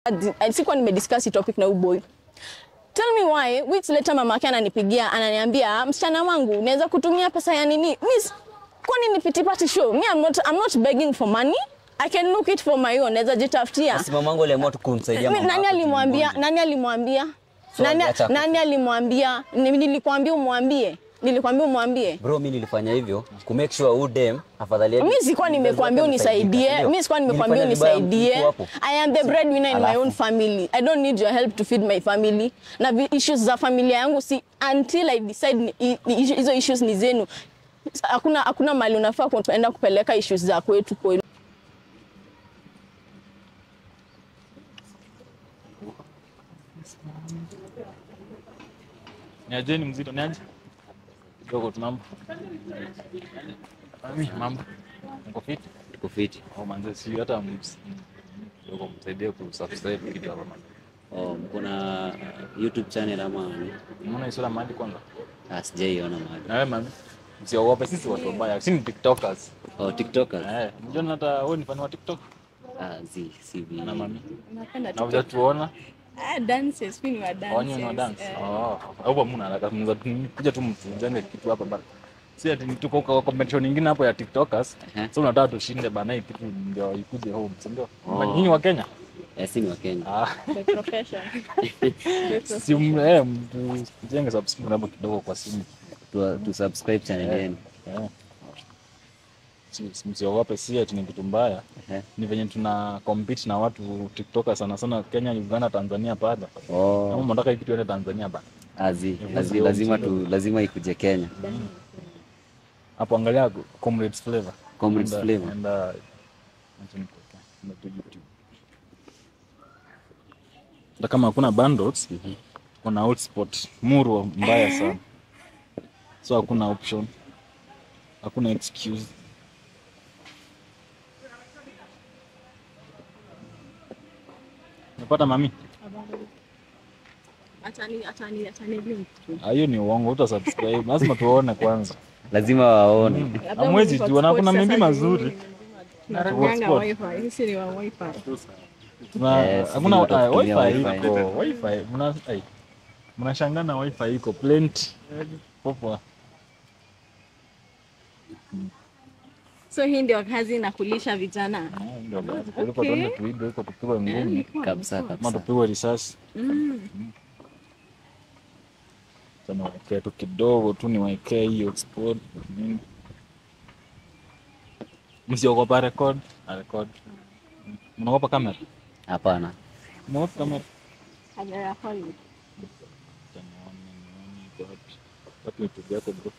sikuwa nimediscuss hii topic na huyu boy. Tell me why weeks later mama yake ananipigia ananiambia msichana wangu naweza kutumia pesa ya nini? Miss, kwani ni pity party show? Me I'm not I'm not begging for money. I can look it for my own. Naweza jitafutia. Basi mamangu aliamua tu kumsaidia Mi- mama Nani yako alimwambia? mgonjwa. Nani alimwambia? So, Nani, aliacha ku- nani alimwambia? Ni- Nilikwambia umwambie. Nilikwambia umwambie. Bro, mimi nilifanya hivyo ku make sure huyu dem afadhali yake- Mimi sikuwa nimekuambia unisaidie. Ndio. Mimi sikuwa nimekuambia Nilifanya vibaya unisaidie. mtu hapo. I am the breadwinner in my Alafu. own family. I don't need your help to feed my family. Na vi- issues za familia yangu si until I decide ni- i- ni- hizo issues ni zenu. Hakuna hakuna mali unafaa kuenda kupeleka issues za kwetu kwenu. Niaje ni mzito niaje? Kidogo tu mambo. Mami, mambo. Uko fit? Tuko fiti. Oh manze, si hata ms- kidogo msaidie kusubscribe kidogo hapa man. Oh, kuna YouTube channel ama ni? Unaona hiyo sura mahali kwanza? Ah, sijaiona mahali. Na wewe mami, msiogope sisi watu wabaya. Sisi ni TikTokers. Oh, TikTokers. Eh, unajua hata wewe ni fan wa TikTok? Ah, zi, si vi. Na mami. Napenda Na hujatuona? Ah, dances, mimi ni wa dances. Wanyu wa dance. Oh, hapo mna haraka mnaweza kuja tu mtujenge kitu hapa bana. Si ati tuko kwa competition nyingine hapo ya TikTokers. Ehe. So unataka tushinde bana hii kitu ndio ikuje home, si ndio? Oh. Nyinyi wa Kenya? Eh, si ni wa Kenya. Ah, The profession. si m- eh, mtu jenge subscribe hapo kidogo kwa simu. Tu, tu subscribe channel yenu. Eh. Si- si- Msiogope, si ati ni kitu mbaya. Ehe. Ni venye tuna compete na watu TikTokers sana sana Kenya, Uganda, Tanzania pale. Kama Oh, mnataka hii kitu iende Tanzania bana. azi, azi, lazima tu lazima ikuje Kenya. Hapo angalia Comrades Flavor. Comrades Enda- Flavor. enda- acha nikuweke. Enda tu YouTube. Hata kama hakuna bundles, kuna hotspot murwa mbaya sana. So hakuna option. Hakuna excuse. Unapata mami? Atani atani atani link tu. Ah, Hiyo ni uongo, uta subscribe. Lazima tuone kwanza. Lazima waone. Hamwezi jua na kuna mimbi mazuri. Tunaranganga Hotspot. wifi. Sisi ni wa wifi. Tuna Yes, hakuna ndio ah, tunatumia wifi wifi. iko wifi mna ai mnashangana wifi iko plenty popo So hii ndio kazi na kulisha vijana. ndio basi kuliko Okay. tuende tuibe huko tupigwe ngumi Kabisa ama kabisa. tupigwe risasi sana waekee tu kidogo tu niwaekee hiyo sport nini msiogopa record na record mnaogopa kamera Hapana. mnaogopa kamera Kamera holi. Acha nione, nione iko wapi. Wapi YouTube yako bro?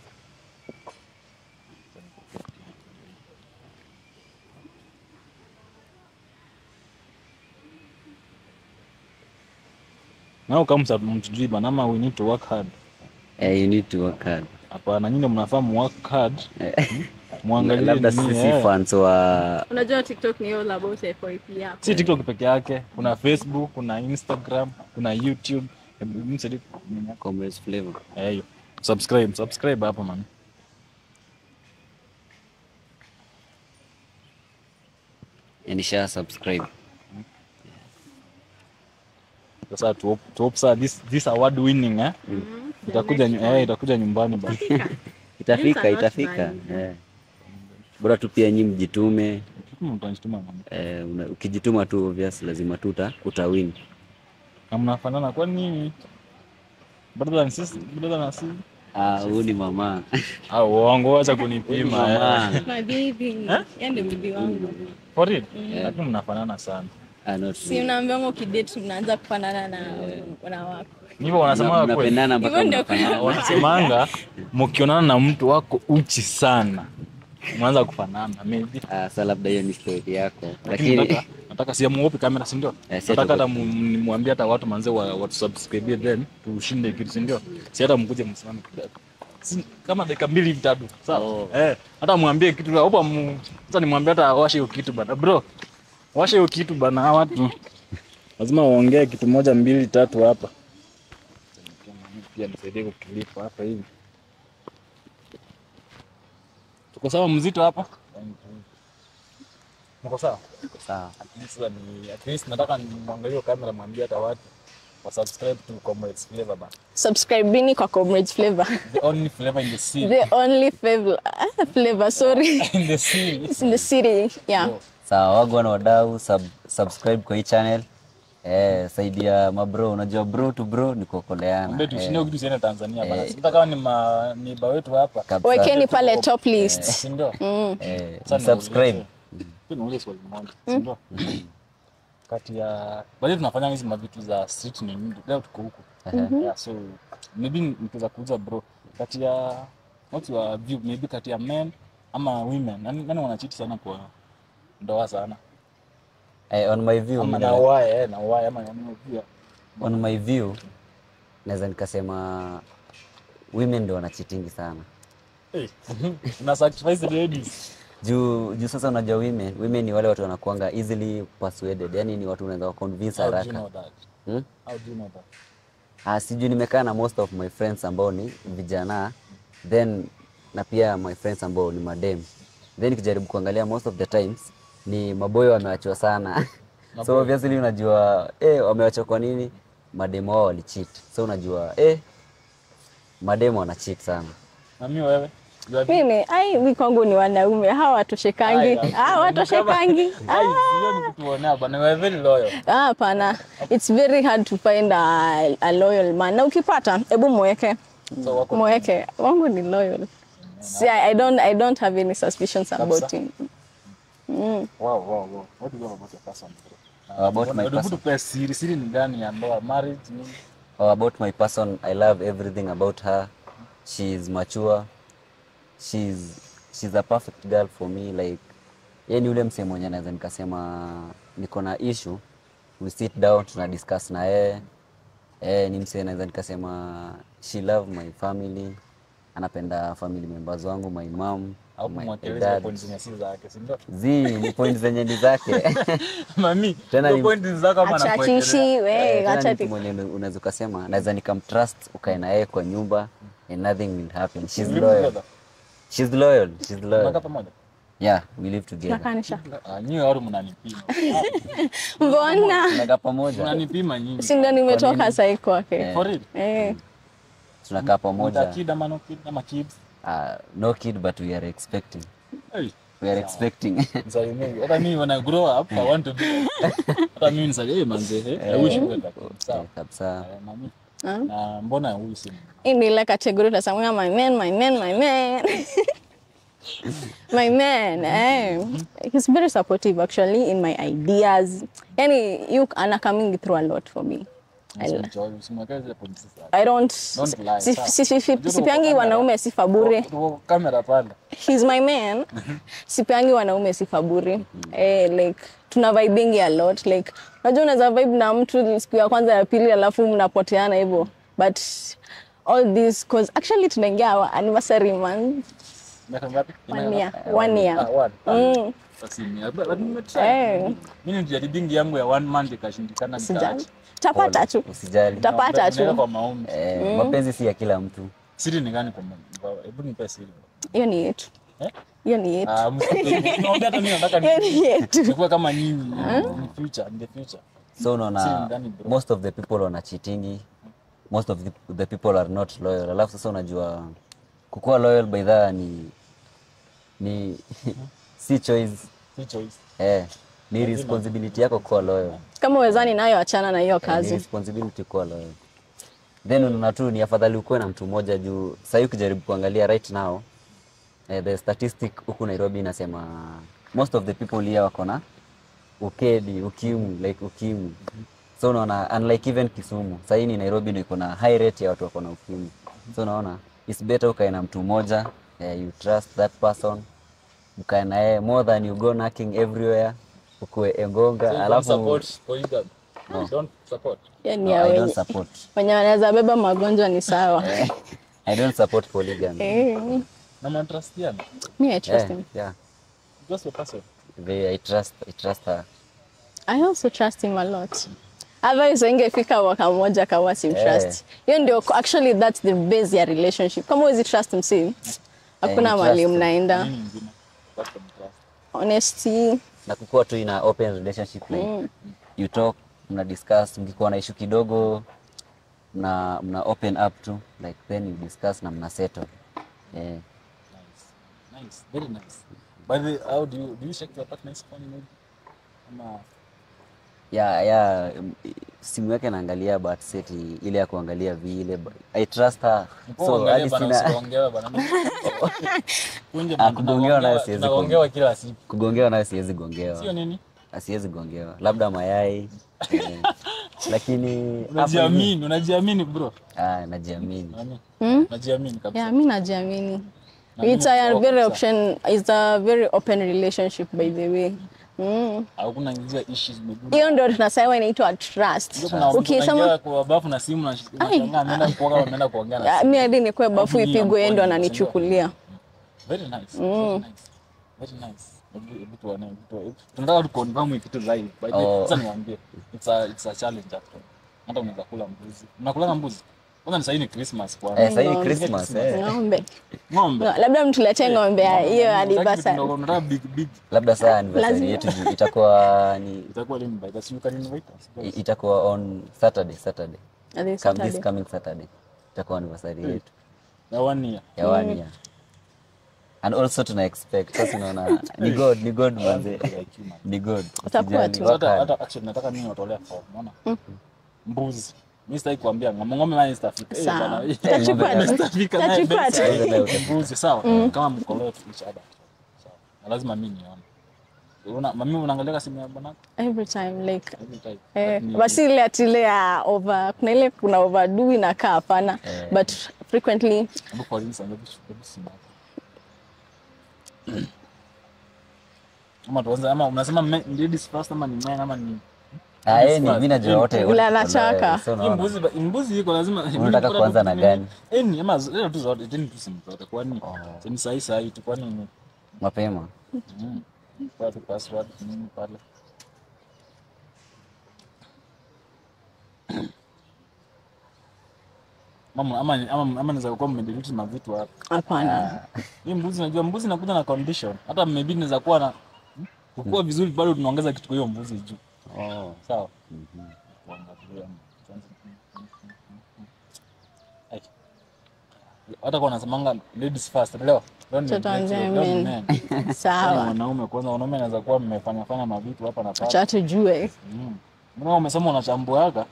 Nao kama msa- mtujui bana ama we need to work hard. Eh, you need to work hard. Hapana, nyinyi ndio mnafaa mu work hard. Muangalie Labda nini, sisi eh. fans wa Unajua TikTok ni all about FYP yako. Si TikTok peke yake, kuna Facebook, kuna Instagram, kuna YouTube. Hebu msaidie nini yako? Comrades Flavor. Eh, hiyo. Subscribe, subscribe hapo man. Eh, Nisha subscribe. Sasa tu hope- tu hope saa this this award winning eh. Itakuja nyu- eh, itakuja nyumbani bana. Itafika, Things are not itafika. bad. Eh. Bora tu pia nyinyi mjitume. Kama mtanituma mama. Eh, una- ukijituma tu obvious lazima tu uta utawin. Na mnafanana kwa nini? Brother and sister, brother na sister. Ah, huyu ni mama. Ah, uongo acha Huyu ni kunipima. mama. eh. My baby. Yeye ndio bibi wangu. For real? Lakini mnafanana sana. Ah, not Si unaambiwa ukidate unaanza kufanana na na wako. Hivyo wanasema kweli. mnapendana mpaka Hivyo ndio mnafanana. Wanasemanga mkionana na mtu wako uchi sana. Mwanza kufanana maybe. Ah, sasa labda hiyo ni story yako. Lakini Lakini nataka nataka siamuopi kamera si ndio? Eh, si Nataka hata hata- mu- nimwambie hata watu manze wa, watu subscribe then tushinde kitu si ndio? Si hata mkuje msimame kidogo. Si, kama dakika mbili hivi tatu. Sawa? Oh. Eh, hata mwambie kitu hapo mu, sasa nimwambie hata washe hiyo kitu bana. Bro, washe hiyo kitu bana hawa watu. Lazima waongee kitu moja mbili tatu hapa. Pia nisaidie kukilipa hapa hivi. Tuko sawa mzito hapa? Mko sawa? Sawa. At least sasa ni at least nataka nimwangalie hiyo kamera mwambie hata watu wa subscribe to Comrades Flavor bana. Subscribeni kwa Comrades Flavor. The only flavor in the city. The only flavor, ah, flavor sorry. in the city. It's in the city. Yeah. Sawa, wagwan wadau, sub, subscribe kwa hii channel. Eh, saidia mabro, unajua bro to bro ni kuokoleana. Mwambie tushinde Eh, kitu siende Tanzania bana. Sasa kama ni ma ni ba wetu hapa. kabisa. Wekeni pale top list. Si ndio? Eh, Sasa subscribe. niulize- Pia niulize swali moja, si ndio? Kati ya bali tunafanya hizi mavitu za street ni nyingi. Leo tuko huku. Yeah, so maybe nikiweza kuuza bro. Kati ya what's your view maybe kati ya men ama women. Nani nani wanachiti sana kwa ndoa sana? Eh, on my view, Ama mimi na na- why eh na why ama nani pia. on my view naweza nikasema women ndio wanachitingi sana Eh. Na sacrifice ladies. juu juu sasa unajua women women ni wale watu wanakuanga easily persuaded yani ni watu unaweza convince How do you haraka know that? hmm? How do you know that? Ah, sijui nimekaa na most of my friends ambao ni vijana then na pia my friends ambao ni madem then nikijaribu kuangalia most of the times ni maboyo wamewachwa sana so obviously unajua eh, wamewachwa kwa nini mademo wao walicheat so unajua eh, mademo wana cheat sana Na mimi wewe? You are Mimi, ai, mi kwangu ni wanaume. Hawa watoshekangi. Ai, Ah, watoshekangi. Ai, hiyo ni kutuonea bana. You are very loyal. Ah, hapana. It's very hard to find a, a loyal man. Na ukipata, hebu mweke. So wako Mweke. Wangu ni loyal. See, I, I don't I don't have any suspicions about Kabisa. him. Wow, wow, wow. What do you love about your person? bro? About my Hebu person. tupe siri, siri ni gani ya ndoa, marriage nini? Oh, about my person, I love everything about her. She's mature. She's she's a perfect girl for me like yeye ni ule msee mwenye naweza nikasema niko na issue we sit down tuna discuss na yeye eh ni msee naweza nikasema she love my family anapenda family members wangu my mom Au my kumwakeleza dad point zenye si zake, si ndio? zi ni point zenye ni zake Mami, Tena hiyo ni- point ni zako ama Acha anakuwekelea? tishi, Eh, we, tena acha ni mtu tishi. mwenye unaweza ukasema naweza nikamtrust ukae na yeye kwa nyumba and nothing will happen she's Live loyal together? she's loyal she's Mnakaa loyal pamoja? yeah we live together Nakanisha. Ah, nyinyi watu mnanipima. Mbona? tunakaa pamoja Mnanipima nyinyi. Si ndo nimetoka sahi kwake. For real? Eh. tunakaa Mta pamoja kid ama no kid ama kids? uh, no kid but we are expecting Hey. we are expecting Msalimie. Hata mimi when I grow up, I want to be. Hata mimi nisalie, hey manze, eh, I wish you were like that. Sawa. Eh, kabisa Eh, mami. Ah. Na mbona huyu si Hii ni ile kategori utasamia my man, my man, my man. my man, eh. He's very supportive actually in my ideas. Yani you ana coming through a lot for me. I, Usimchoyo, usimwekee zile point si zake. I don't Don't lie, si- sawa. si- si- si- Unajua sipeangi tuko wanaume sifa bure. Tuko kamera pale. He's my man. Sipeangi wanaume sifa bure. Eh, like tuna vibingi a lot like unajua unaweza vibe na mtu siku ya kwanza ya pili alafu mnapoteana hivyo but all this cause actually tunaingia our anniversary month Miaka ngapi? one year one Ah, year one. Mm. Sasa ni- but- but nimetry. Eh, Mimi nilijaribu yangu ya one month ikashindikana sijali nikaacha. tapata tu usijali tapata Naenda tu kwa maombi. eh, mapenzi si ya kila mtu Siri ni gani kwa maombi? Hebu nipe siri. hiyo ni yetu Eh? hiyo ni yetu Ah, msipe- naomba hata mimi nataka hiyo ni ni- yetu nikuwe kama nyinyi in future, in the future. so Si unaona ndani, bro. most of the people wanachitingi most of the, the people are not loyal alafu sasa unajua kukuwa loyal by that ni ni si choice Si choice. eh, ni responsibility yako kuwa loyal kama uwezani nayo achana na hiyo Eh, ni kazi responsibility kuwa loyal then unaona tu ni afadhali ukuwe na mtu mmoja juu sahii ukijaribu kuangalia right now eh, the statistic huku nairobi inasema most of the people here wako na ukedi ukimwi like ukimwi so unaona unlike even kisumu sahii ni nairobi ndio iko na high rate ya watu wako na ukimwi so unaona it's better ukae na mtu mmoja eh, you trust that person ukae na yeye more than you go knocking everywhere ukuwe engonga So you don't alafu support polygamy. Don't support. hiyo ni No, ya I don't wenye support wenye wanaweza beba magonjwa ni sawa I don't support polygamy. Eh, Na mnatrustiana? me I trust Yeah, him yeah. Just your person. They, I trust, I trust her. I also trust him a lot. Otherwise ingefika mwaka mmoja kama sim Eh. trust. Hiyo ndio actually that's the base ya relationship. Kama huwezi trust msi, hakuna you mahali trust him. mnaenda. Nini ingine? Apart from trust. Honesty, na kukuwa tu ina open relationship like you talk mna discuss mkikuwa na issue kidogo mna mna open up to like then you discuss na mna settle yeah. Nice. Nice. Very nice. By the way, how do you do you check your partner's phone maybe? Ama ya ya mm, simu yake naangalia but seti ile ya kuangalia vile but I trust her so Uangalie hadi bana, sina usigongewe bana. Kunje Ah, bana, kugongewa nayo tunagongewa- siwezi tunagongewa kila siku. kugongewa nayo siwezi gongewa Sio nini? asiwezi gongewa labda mayai eh, lakini hapo hivi- Unajiamini, unajiamini bro. ah, najiamini Nani? Mm? Unajiamini kabisa. Yeah, mi najiamini. Na It's mimi a niko very kabisa. option, it's a very open relationship by the way. Mm. Hakuna zile issues zimekuja. Hiyo ndio tunasema inaitwa trust. Ndio kuna mtu Ukisema anaingia kwa bafu na simu na unashangaa ameenda kuoga ameenda kuongea na Ah, simu. mi hadi nikuwe bafu Alafu ipigwe yeye ndo mkono, ananichukulia. Very nice. Very nice. Very nice. Hebu- hebu tuone, hebu tuone. Hebu- Tunataka tu confirm hii kitu live. By the way, Oh. sasa niwaambie. It's a it's a challenge after. Hata unaweza kula mbuzi. Unakula mbuzi? Kwanza ni sasa ni Christmas kwa. eh, sasa hii Ng'ombe. Christmas eh. Ng'ombe. Ng'ombe. No, labda mtuletee ng'ombe ya hiyo Unataka anniversary. kidogo, unataka big big. labda saa anniversary Lazima. yetu juu itakuwa ni Itakuwa lini by the way? You can invite us. i- itakuwa on Saturday Saturday At this Come, this Saturday. coming Saturday itakuwa anniversary yetu Ya one year. ya one year and also tuna expect sasa unaona ni god ni god manze Like you, man. ni god Utakuwa Usijali, tu. work Hata hard. hata actually nataka mimi watolea form, unaona? Mbuzi. Mimi sitaki kuambia ng'ombe ng'ombe mimi sitafika. Eh, Sawa. bana. Tutachukua tu. Sitafika naye Tutachukua best. tu. Hizo leo utakuwa. mbuzi sawa kama mko leo each other sawa na lazima mimi nione una mami unaangalia simu ya bwana Every time like every time Eh, Ni- basi ile ati ile ya over kuna ile kuna overdo inakaa hapana Eh. but frequently hebu for instance hebu hebu simu yako ama tuanze ama unasema me- ladies first ama ni men ama ni Ah, eh, ni mimi najua wote wote Vile tuko anataka. nayo, so hii unaona. mbuzi ba- mbuzi iko lazima Unataka kuanza na gani? eh ni ama leo tu zote tena tu simu zote kwani Oh. ni sahi sahi tu kwani ni mapema Mm. Kwa tu password nini pale. Mama ama ama ama naweza kuwa mmedelete na vitu hapa. hapana Hii mbuzi najua mbuzi inakuja na condition. Hata maybe naweza kuwa na kukua vizuri bado tunaongeza kitu kwa hiyo mbuzi juu. oh. Sawa. Kuangalia. Ai. Hata kwa nasemanga ladies first. Leo. Leo ni Tutaanzia leo ni men. men. Sawa. sawa Wanaume kwanza, wanaume anaweza kuwa mmefanya fanya mavitu hapa na pale. acha tujue Mm. Mbona umesema unachambuaga?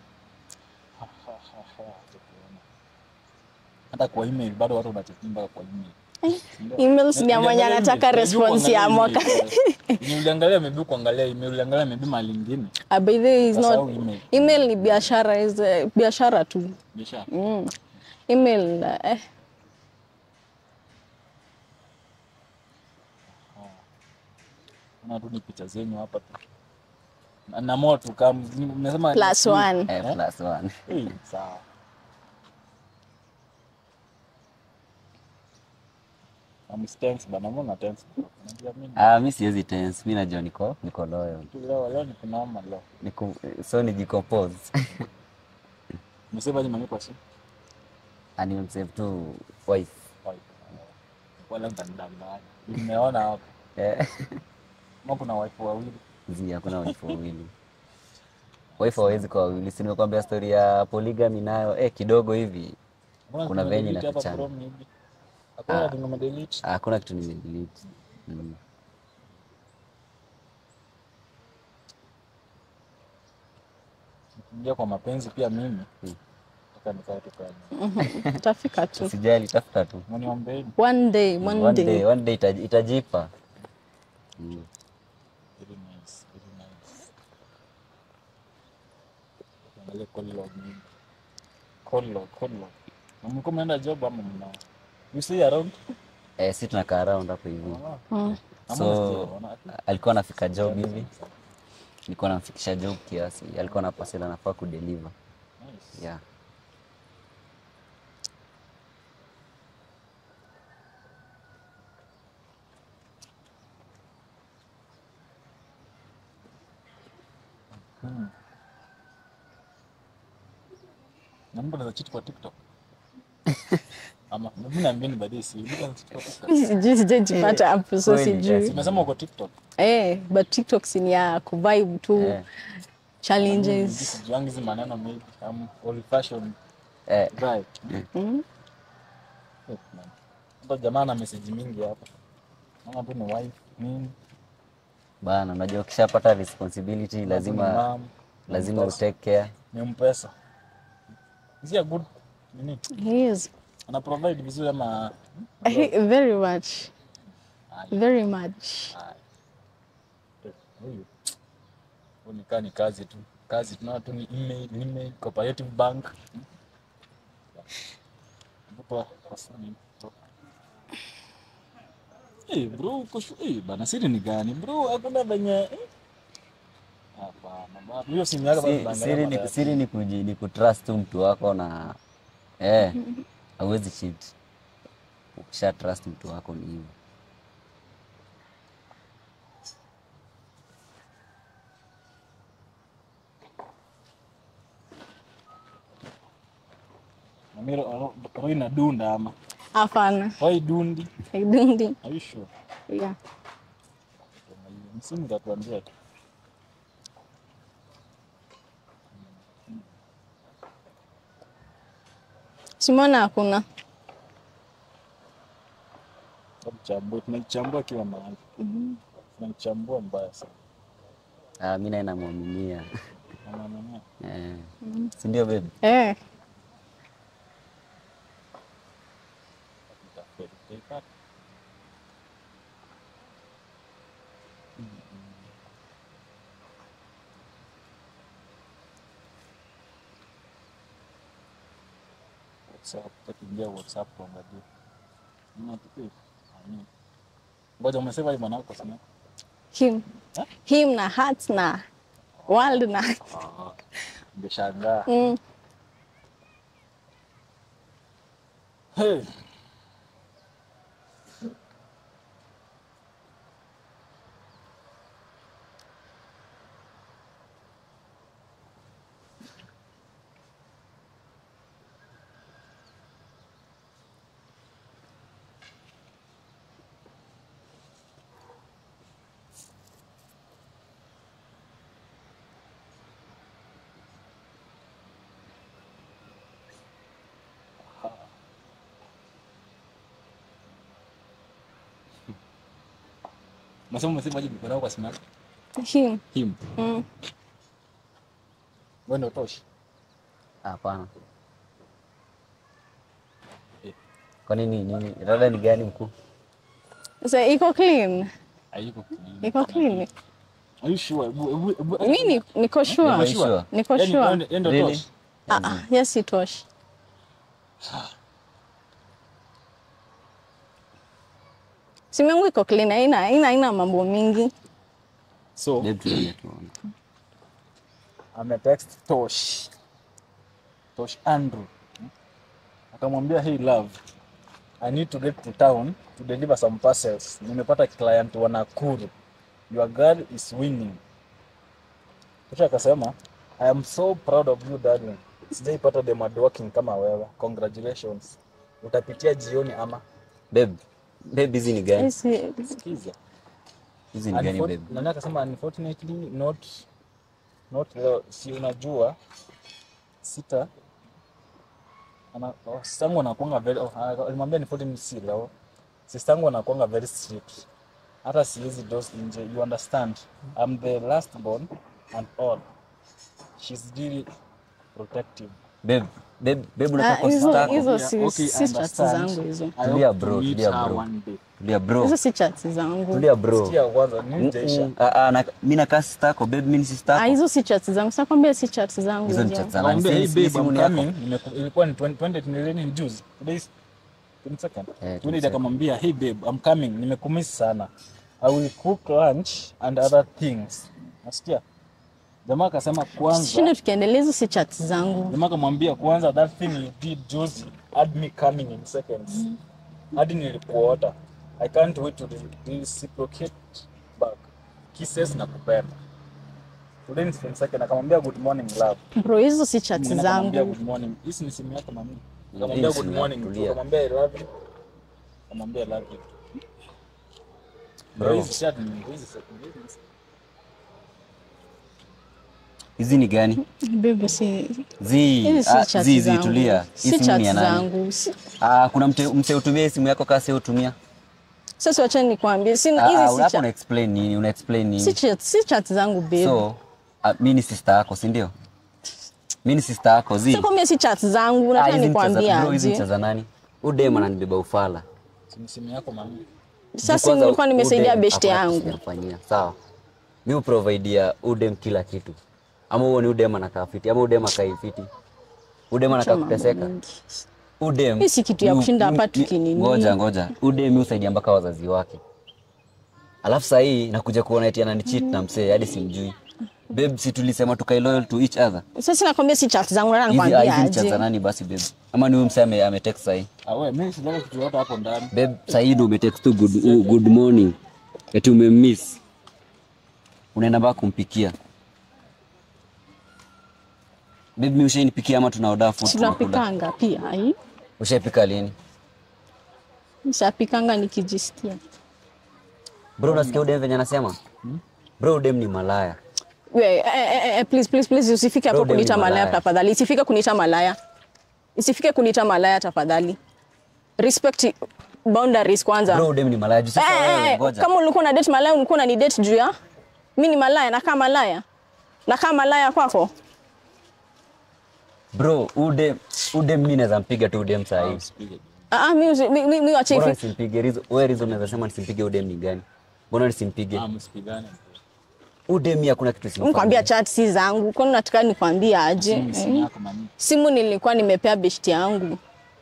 Hata kwa email bado watu wanachekimba kwa email. emails ni ya mwenye Uliangalia anataka email, response ya maybe mwaka kuangalia email. Uliangalia maybe kuangalia email, uliangalia maybe mahali ingine. Ah, by the way is Sasa not au email? email ni biashara is eh, biashara tu Biashara. mm. email eh, Una tu ni picha zenyu hapa tu. Na- Na moto kama umesema plus one eh, plus one Eh, sawa. I'm tense bana, mbona tense? Unajua mimi ah mi siwezi tense mi najua niko niko loyal tu leo leo ni kunaoma leo. niko so ni decompose Umesema je mami kwa simu? ani msave tu wife Wala mtanidanganya. Nimeona hapo. eh Kama kuna wife wawili. zi hakuna wife wawili wife hawezi kwa wawili si nimekwambia story ya polygamy nayo eh kidogo hivi Mbona Kuna tumedelete venye hapa inafichana. from hivi? Hakuna kitu nimedelete. Ah, hakuna kitu nimedelete mm. Ingia kwa mapenzi pia mimi. Hmm. Nataka nikae tu kwa. utafika tu usijali tafuta tu Mniombeeni. one day one, one day, day one day itaji- itajipa mm. Very nice, very nice. Angalia call log nini. Call log, call log. Na mlikuwa mnaenda job ama mna? You see around? eh, si tunakaa around hapo hivi Mm. so alikuwa anafika job hivi nilikuwa namfikisha job kiasi alikuwa na parcel anafaa kudeliver Nice. yeah Hmm. Na mtu anaweza cheat kwa TikTok. Ama mimi naambieni baadaye si. Look at TikTok. Mimi sijui sijajipata hapo so Kweli, sijui. yes. Umesema uko TikTok. Eh, but TikTok si ni ya kuvibe tu Eh, challenges. Sijuangi hizi maneno maybe. I'm old fashion eh, guy. Mm. Eh, man. Hata jamaa na message mingi hapa. Mama tu ni wife nini? bana, unajua ukishapata responsibility Ni lazima mom, lazima mpesa. utake care. ni mpesa. Is he a good nini? He is Ana provide vizuri ama he, very much. Aye. Very much. Eh, huyu huyu ni kaa ni kazi tu kazi tunaona tu ni email, email, cooperative bank Mtoto wa sani. Eh, bro uko shu- eh, bana siri ni gani bro hakuna venye eh? hapana bana hiyo simu yako bado Si- unaangalia Siri mara ni ya- siri ni kuji, ni kutrust tu mtu wako na eh, hauwezi cheat. Ukisha trust mtu wako ni hivyo. Na mimi ro- ro- roho inadunda ama Hapana. roho idundi I don't think. are you sure Yeah. msimu tatuambia tu Simona hakuna. Tuchambue, tunaichambua kila mahali. Tunaichambua mbaya sana. Ah, mimi naye namwaminia. Na maana Eh. Si ndio baby? Eh. tutafeli. Tutaipata. WhatsApp, tutakiingia WhatsApp kuangalia. Mna tupe. Amin. Ngoja umesema hii mwanako sana. Him. Huh? Him na heart na world na. Nimeshangaa. Mm. Hey. Unasema umesema je mkono wako kwa simu yako? Him. Him. Mm. Wewe ndio toshi. Hapana. Eh. Kwa nini nini? Rada ni gani mkuu? So iko clean. Hayuko clean. Iko clean. Are you sure? Ebu ebu ebu. Mimi ni- niko sure. Niko sure. Niko Yaani, sure. wewe ndio Really? toshi. Ah, ah, yes itoshi. Simu yangu iko clean, haina haina haina mambo mingi. So, Babe tuone tuone. ametext Tosh. Tosh Andrew. Akamwambia hey love, I need to get to town to deliver some parcels. Nimepata client wa Nakuru. Your girl is winning. Kisha akasema, I am so proud of you darling. Sijaipata dem hard working kama wewe. Congratulations. Utapitia jioni ama Babe. Babe hizi ni gani? Yes, sikiza. Hizi ni gani Unfor- babe? Nani akasema unfortunately not not leo, si unajua sita ana oh, sistangu anakuanga very oh, ana- alimwambia unfortunately si leo sistangu anakuanga very strict hata siwezi dose nje you understand I'm the last born and all she's really protective Babe, babe, babe Ah, unataka hizo sister yako? hizo Yeah, si okay, si chats understand. zangu hizo. I Tulia hope to bro, meet tulia her bro. one day. Tulia bro. Hizo si chats zangu. Tulia bro. Sikia kwanza ni Mm, Jaisha. mm. Ah, ah, na- mimi nakaa sister yako, babe mimi ni sister Ah, yako. hizo si chats zangu. Sasa kwambia si chats zangu. Hizo ni hizo. chats za nani? Naambia, hey Si- si babe, simu I'm ni yako. coming. Nimeku- ilikuwa ni 20 20 ni lini ni juzi today's 22nd Eh, 20 22nd. akamwambia hey babe I'm coming nimekumiss sana I will cook lunch and other things nasikia jamaa akasema kwanza Shinde tukiendelea hizo si chats zangu. jamaa akamwambia kwanza that thing you did juzi had me coming in seconds hadi nilikuota I can't wait to re- reciprocate back kisses na kupenda today ni 22nd akamwambia good morning love Bro, hizo si chats Mwingine akamwambia zangu. good morning hisi ni simu yako mami Nikamwambia Hii good simu morning. yako, tu, tulia. Nikamwambia I love you. Nikamwambia I love you. Bro. Hizi chat ni hizi chat ni hizi. Hizi ni gani? Baby, si Zi, hizi si ah, chat zi, zi, zangu. tulia. Hii Si simu chat ni ya nani? zangu. Si- Ah, kuna mte, mse utumia hii simu yako kasi si utumia. Sasa wacha nikwambie, si Ah, ah, hizi si hapo chat. una explain nini? Una explain Si nini? chat, si chat zangu babe. So, ah, mimi ni sister yako, si ndio? Mimi ni sister yako, zi. Sasa kwambia si chat zangu, Ah, nataka hizi ni cha za- nikwambie bro, hizi ni cha aje. za nani? Udem ananibeba ufala. Simu simu yako mami. Sasa Kwanza nilikuwa nimesaidia Udem beshte hakuna kitu yangu. sijamfanyia. Sawa. Mimi uprovidea Udem kila kitu. Ama huo ni Udem anakaa fiti, ama Udem akai fiti. Udem anakaa mambo kuteseka. mengi. Udem. Hii si kitu ya yu- kushinda yu- hapa yu- tukinini. Ngoja ngoja. Udem husaidia mpaka wazazi wake. Alafu saa hii nakuja kuona eti ananicheat na msee hadi simjui. Babe, si tulisema tukai loyal to each other. Sasa nakwambia si chat zangu, nataka Hizi nikwambie hizi ni cha za aje. nani basi babe? Ama ni huyu msee ame, ame text sahi. Ah wewe mimi sitaki kitu yote hapo ndani. Babe, sahi ndo umetext tu good, uh, good morning. Eti umemiss. Unaenda mpaka kumpikia. Babe, mimi ushainipikia ama tunaoda food tunakula? Tunapikanga pia ai. Ushaipika lini? Nishapikanga nikijisikia. Bro, unasikia udem venye anasema? Bro, udem ni malaya. We, eh, eh, eh, please, please, please, usifike hapo Bro, dem ni kuniita malaya malaya. tafadhali. Isifike kuniita malaya. Isifike kuniita malaya tafadhali. Respect boundaries kwanza. Bro, udem ni malaya. Juu sasa Eh, eh, wewe eh, ngoja. kama ulikuwa na date malaya ulikuwa unani date juu ya mi ni malaya nakaa malaya nakaa malaya kwako Bro, udem udem mimi naweza mpiga tu udem saa hii. Usipige. Ah, ah, mi usi- mi- mi- mi wache Bora hivi. nisimpige. Reason, wewe reason unaweza sema nisimpige udem ni gani? Mbona nisimpige? Ah msipigane. Udem mimi hakuna kitu simfanyia. Mkwambia chat si zangu kwani nataka nikwambie aje Simu simu Eh? yako mami. simu nilikuwa nimepea beshti yangu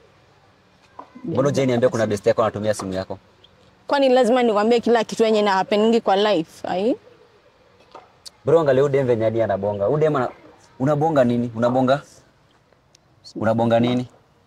Mbona hujai niambia kuna best yako anatumia simu yako? kwani lazima nikwambie kila kitu yenye na happeningi kwa life ai Bro, angalia udem venye hadi anabonga. Udem ana unabonga nini? Unabonga? Unabonga nini?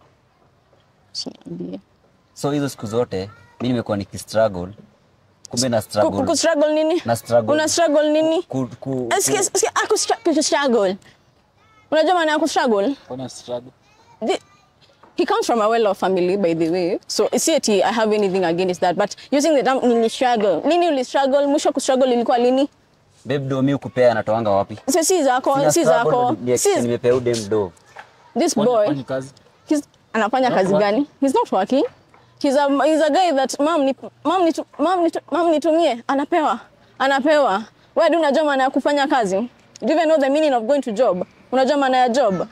Usiniambie. So hizo siku zote mimi nimekuwa nikistruggle. Kumbe na Ku- ku- struggle. ku struggle nini Na struggle. una struggle nini Ku, ku, Eh, sikia- sikia, ah, ku stra- ku struggle unajua maana ya ku struggle Kuna struggle. the, he comes from a well-off family by the way so si ati i have anything against that but using the term nili struggle lini uli struggle mwisho ku struggle ilikuwa lini babe do mimi ukupea anatoanga wapi? so si zako Sina si struggle, zako ni- ni- si nimepea udem do. this Kwani- boy kwani kazi? he's anafanya Not kazi working. gani he's not working he's a, he's a guy that mam ni mam ni mam ni mam nitumie anapewa anapewa wewe ndio unajua maana ya kufanya kazi do you even know the meaning of going to job unajua maana ya job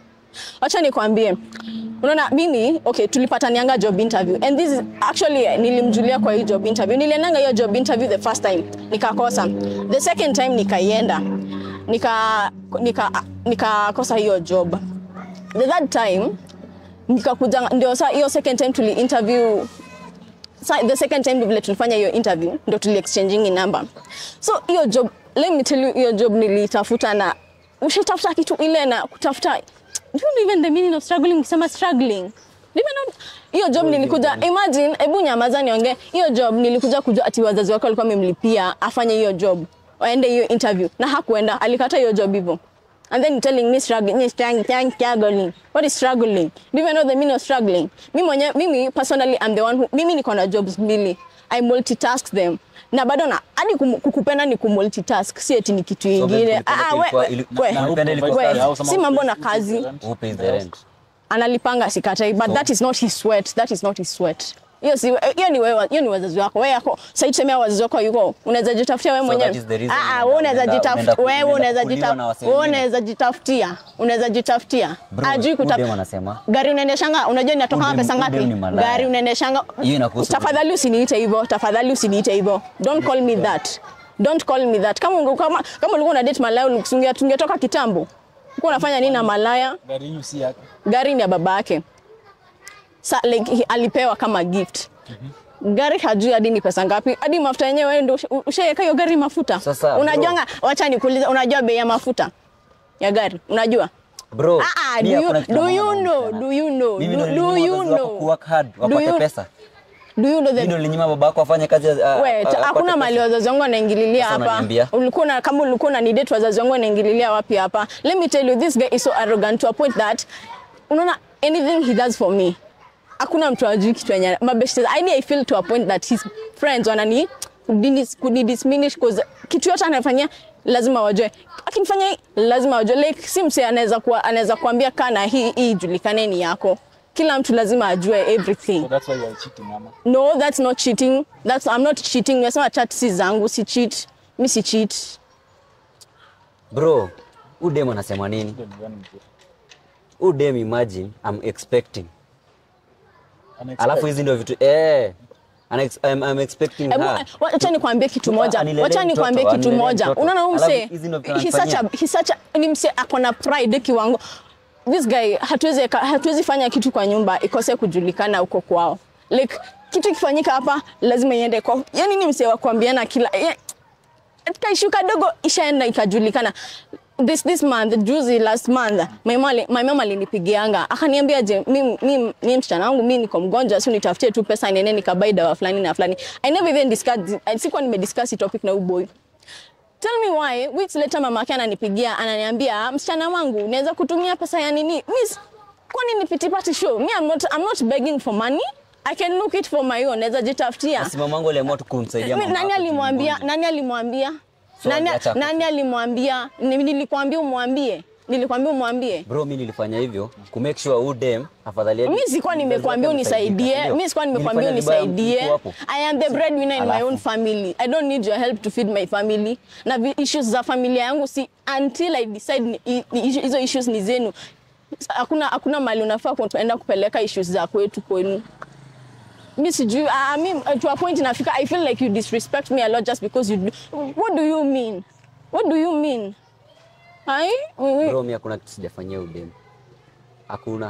Wacha nikwambie. Unaona mimi okay tulipatanianga job interview and this is actually nilimjulia kwa hii job interview. Niliendanga hiyo job interview the first time nikakosa. The second time nikaienda. Nika nika nikakosa hiyo job. The third time nikakuja ndio saa hiyo second time tuli interview sa, the second time vile tulifanya hiyo interview ndo tuli exchanging number. So hiyo job let me tell you hiyo job nilitafuta na ushatafuta kitu ile na kutafuta do you know even the meaning of struggling ukisema struggling Do you even know hiyo job nilikuja imagine hebu nyamaza niongee hiyo job nilikuja kujua ati wazazi wake walikuwa wamemlipia afanye hiyo job waende hiyo interview na hakuenda alikata hiyo job hivyo and then you're telling me struggling, me strang- strang- struggling. What is struggling? Do you even know the meaning of struggling? Mimi mwenye, mimi personally I'm the one who, mimi niko na jobs mbili. I multitask them. Na bado na hadi kum- kukupenda ni kumultitask, si eti ni kitu So, babe, ingine. ulipenda Ah, we, ilikuwa- we, ili- we, na ulipenda ilikuwa we, kazi au sama si mambo na upe- kazi. Who pays the rent? Analipanga sikatai, but that is not his sweat. That is not his sweat. Hiyo si hiyo ni wewe, hiyo ni wazazi wako. Wewe yako sasa tuseme wazazi wako yuko. Unaweza jitafutia wewe So mwenyewe. that is the reason Ah, ah, unaenda- wewe unaweza unaenda- jitafutia. unaenda- Wewe unaweza kuliwa na wasee jitafutia. Wewe wengine. unaweza jitafutia. Unaweza jitafutia. Bro, Ajui huyu kutafuta. dem anasema Gari unaendeshanga, unajua inatoka Huyu dem- pesa huyu ngapi? dem ni malaya. Gari unaendeshanga. Hiyo inakuhusu Tafadhali usiniite hivyo. Tafadhali usiniite hivyo. Don't call me that. Don't call me that. Kama unge- kama kama ulikuwa una date malaya ulikusungia tungetoka kitambo. Ulikuwa unafanya nini na malaya? Gari hiyo si yako. gari ni ya baba yake Sa, like, he- alipewa kama gift gari hajui hadi ni pesa ngapi hadi mafuta yenyewe wewe ndio usha- ushaweka hiyo gari mafuta Sasa, bro. unajuanga wacha nikuulize unajua bei ya mafuta ya gari unajua bro. Ah, ah, mimi do you- hakuna kitu do na you maana na know, msichana. do you know, Mimi do- ndo do nilinyima you wazazi wako know? kuwork hard, Do wapate you- pesa. do you know Mimi the ndo nilinyima baba wako afanye kazi. a- a- Wait, a- apate hakuna pesa. mali wazazi wangu wanaingililia Sasa hapa. unaniambia? Ulikuwa na kama ulikuwa na date wazazi wangu wanaingililia wapi hapa? Let me tell you this guy is so arrogant to a point that unaona anything he does for me hakuna mtu ajui kitu yenye mabeshte yani I feel to a point that his friends wanani kudini- kudidisminish cause kitu yote anafanyia lazima wajue akinifanya hii lazima wajue like si mse anaweza kuwa anaweza kuambia kana hii hii ijulikane ni yako kila mtu lazima ajue everything So that's why you are cheating ama. no that's not cheating that's i'm not cheating nimesema chat si zangu si cheat mi si cheat Bro, huyu dem anasema nini? Ndio ni gani mzuri? Huyu dem imagine I'm expecting. Unexpect- Alafu hizi ndio vitu eh ana ex- I'm, I'm expecting Hebu, her. wacha nikwambie kitu moja Anilelee wacha mtoto, nikwambie kitu anilelee moja mtoto. unaona huyu Alafu mse hizi ndio vitu he's such a anafanyia. he's such a ni mse ako na pride kiwango this guy hatuwezi hatuwezi fanya kitu kwa nyumba ikose kujulikana huko kwao like kitu kifanyika hapa lazima iende kwao yani ni mse wa kuambiana kila ya- kaishu kadogo ishaenda ikajulikana this this month juzi last month my mom my mom alinipigianga akaniambia je mimi mimi mimi msichana wangu mimi niko mgonjwa si nitafutie tu pesa niende nikabai dawa fulani na fulani i never even discussed sikuwa nimediscuss hii topic na huyu boy Tell me why weeks later mama yake ananipigia ananiambia msichana wangu naweza kutumia pesa ya nini? Miss kwani ni pity party show? Me I'm not I'm not begging for money. I can look it for my own. Naweza jitafutia. Basi mamangu aliamua tu kumsaidia Mi- mama Nani yako alimwambia? mgonjwa. Nani alimwambia? So, Nani acha- nani alimwambia? Ni- Nilikwambia umwambie. Nilikwambia umwambie. Bro, mimi nilifanya hivyo ku make sure huyu dem afadhali yake- Mimi sikuwa nimekuambia mzazi wake unisaidie. amesaidika, Mimi sikuwa nimekuambia Nilifanya vibaya unisaidie. mtu hapo. I am the breadwinner in my Alafu. own family. I don't need your help to feed my family. Na vi- issues za familia yangu si until I decide ni- i- ni- hizo issues ni zenu. Hakuna hakuna mali unafaa kuenda kupeleka issues za kwetu kwenu. Mimi sijui I mean to a point inafika I feel like you disrespect me a lot just because you do. What do you mean? What do you mean? Hai? Wewe Bro, mimi hakuna kitu sijafanyia huyu dem. Hakuna.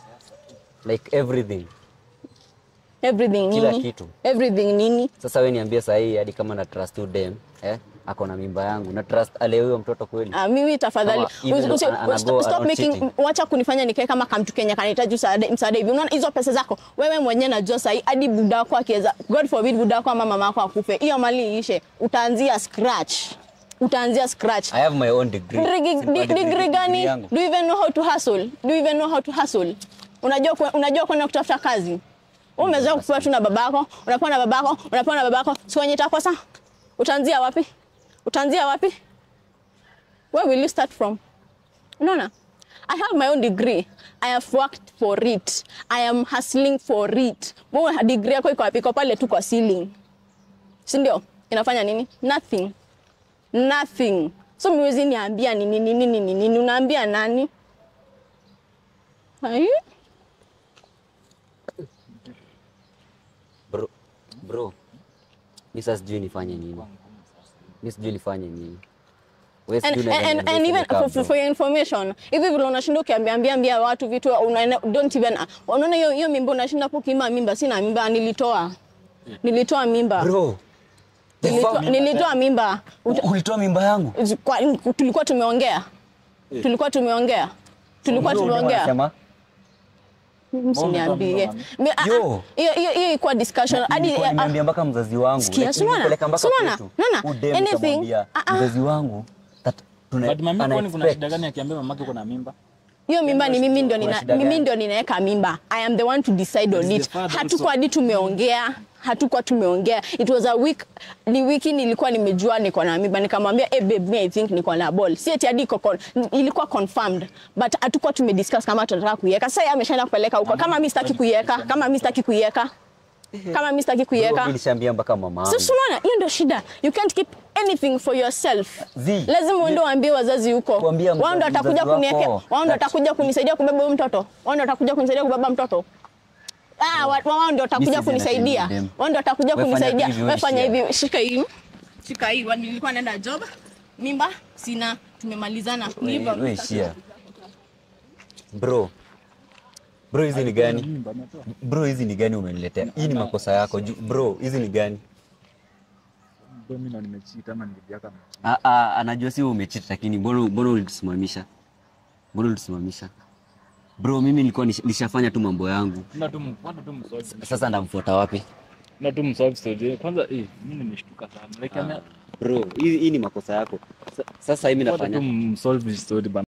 Like everything. everything Kila nini? kitu. Everything nini? Sasa wewe niambie saa hii hadi kama na trust huyu dem, eh? Ako na mimba yangu. Na trust ale huyo mtoto kweli. Ah, mimi tafadhali Kama even usi- though ana- usi- anago stop around making cheating. wacha kunifanya nikae kama kamtu Kenya kanahitaji msaada msaada hivi. Unaona hizo pesa zako wewe mwenyewe najua sahi hadi buda wako akiweza God forbid buda wako ama mama yako akufe. Hiyo mali iishe. Utaanzia scratch. Utaanzia scratch. I have my own degree. Degree- Simple di- degree- degree gani? yangu. Do you even know how to hustle? Do you even know how to hustle? Unajua kwe- unajua kwenda kutafuta kazi? Wewe umezoea kupewa tu na babako, unapewa na babako, unapewa na babako. Si wenye itakosa? Utaanzia wapi? Utaanzia wapi? Where will you start from? Unaona? I have my own degree. I have worked for it. I am hustling for it. Wewe degree yako iko wapi? Iko pale tu kwa ceiling. Si ndio? Inafanya nini? Nothing nothing so miwezi niambia nini nini nini nini unaambia nani Hai? Bro, bro. Mimi sasa sijui nifanye nini. Mimi sijui nifanye nini. Wewe and, sijui unaweza and, and, niambia and even nikaa, for, bro. for, for your information hivi vile unashinda ukiambiambia ambia watu vitu unaena, don't even unaona hiyo hiyo mimba unashinda hapo kima mimba sina mimba nilitoa nilitoa mimba Bro. the nilitoa, fuck? nilitoa mimba Uta- Ulitoa mimba yangu? kwa, tulikuwa tumeongea tulikuwa tumeongea tulikuwa Bro, ndio tumeongea wanasema, msiniambie Mi- ah, ah, Yo. hiyo hiyo hiyo ilikuwa discussion hadi nilikuwa ah, nimeambia mpaka mzazi wangu. Sikia, Like, si unaona? nilipeleka mpaka Si unaona? kwetu. Unaona? Huyu dem Anything. nikamwambia, Ah, ah. mzazi wangu that tuna- But mami ana kwani kuna expect. shida gani akiambia mamake uko na mimba? hiyo mimba ni mimi ndio Kuna nina, shida mimi gani? ndio ninaweka mimba i am the one to decide on Is the it father hatukuwa also- hadi tumeongea hatukuwa tumeongea it was a week ni wiki nilikuwa nimejua niko na mimba nikamwambia hey babe me i think niko na ball si eti hadi iko con- ilikuwa confirmed but hatukuwa tumediscuss kama tunataka kuiweka sasa yeye ameshaenda kupeleka huko kama mimi sitaki kuiweka kama mimi sitaki kuiweka kama mimi sitaki Bro, kuiweka mimi nishaambia mpaka mama sasa unaona hiyo ndio shida you can't keep anything for yourself Zii. lazima uende waambie wazazi huko Kuambia wao ndio mzazi- watakuja mzazi kuniwekea wako. wao ndio That- watakuja kunisaidia kubeba huyo mtoto wao ndio watakuja kunisaidia kubeba mtoto ah wa- wao ndio watakuja This is kunisaidia entertaining them. wao ndio watakuja Wewe fanya kunisaidia hivi, wewe wewe fanya share. hivi shika hii shika hii Wa- nilikuwa naenda job mimba sina tumemalizana mimba We- we share. Bro. Bro hizi ni gani? Mimba ametoa. Bro hizi ni gani umeniletea? Hii ni makosa yako. Ju- Bro hizi ni gani? Bro, mimi ndo nimecheat ama nilijiaka nimecheat. Ah, ah, anajua si wewe umecheat lakini mbona mbona ulitusimamisha? Mbona ulitusimamisha? Bro mimi nilikuwa nish- nishafanya tu mambo yangu. Ndio tu m- kwanza tu msolve. Sasa ndamfuata wapi? Ndio tu msolve story. Kwanza eh mimi nimeshtuka sana. Like ame Bro, hii hii ni makosa yako. Sa- Sasa hivi kwanza tu nafanya msolve story bana.